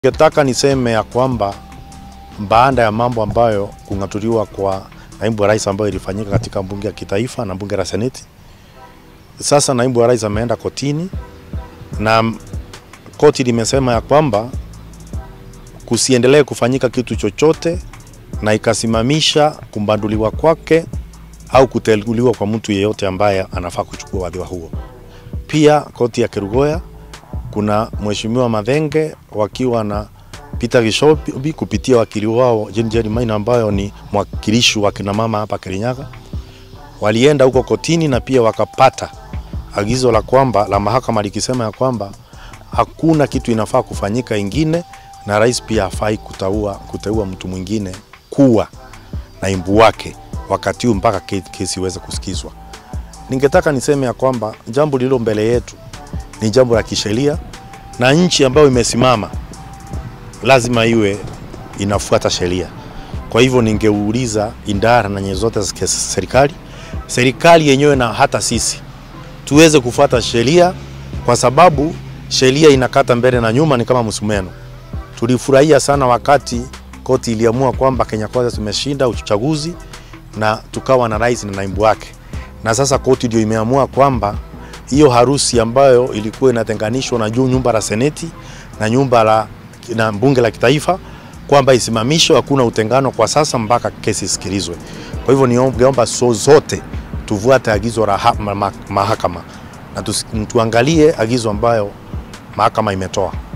Ningetaka niseme ya kwamba baada ya mambo ambayo kung'atuliwa kwa naibu wa rais ambayo ilifanyika katika bunge ya kitaifa na bunge la seneti, sasa naibu wa rais ameenda kotini na koti limesema ya kwamba kusiendelee kufanyika kitu chochote na ikasimamisha kumbanduliwa kwake au kuteuliwa kwa mtu yeyote ambaye anafaa kuchukua wadhifa huo. Pia koti ya Kerugoya kuna mheshimiwa Mathenge wakiwa na Peter Gishobi kupitia wakili wao Jane Jane Maina ambayo ni mwakilishi wa kina mama hapa Kirinyaga, walienda huko kotini na pia wakapata agizo la kwamba la mahakama likisema ya kwamba hakuna kitu inafaa kufanyika ingine, na rais pia hafai kuteua kuteua mtu mwingine kuwa naibu wake wakati huu mpaka kesi iweze kusikizwa. Ningetaka niseme ya kwamba jambo lililo mbele yetu ni jambo la kisheria na nchi ambayo imesimama lazima iwe inafuata sheria. Kwa hivyo ningeuliza idara na nyenzo zote za serikali, serikali yenyewe na hata sisi tuweze kufuata sheria, kwa sababu sheria inakata mbele na nyuma, ni kama msumeno. Tulifurahia sana wakati koti iliamua kwamba Kenya Kwanza tumeshinda uchaguzi na tukawa na rais na naibu wake, na sasa koti ndio imeamua kwamba hiyo harusi ambayo ilikuwa inatenganishwa na juu nyumba la seneti na nyumba la na bunge la kitaifa kwamba isimamishwe, hakuna utengano kwa sasa mpaka kesi isikilizwe. Kwa hivyo ningeomba so zote tufuate agizo la mahakama na tuangalie agizo ambayo mahakama imetoa.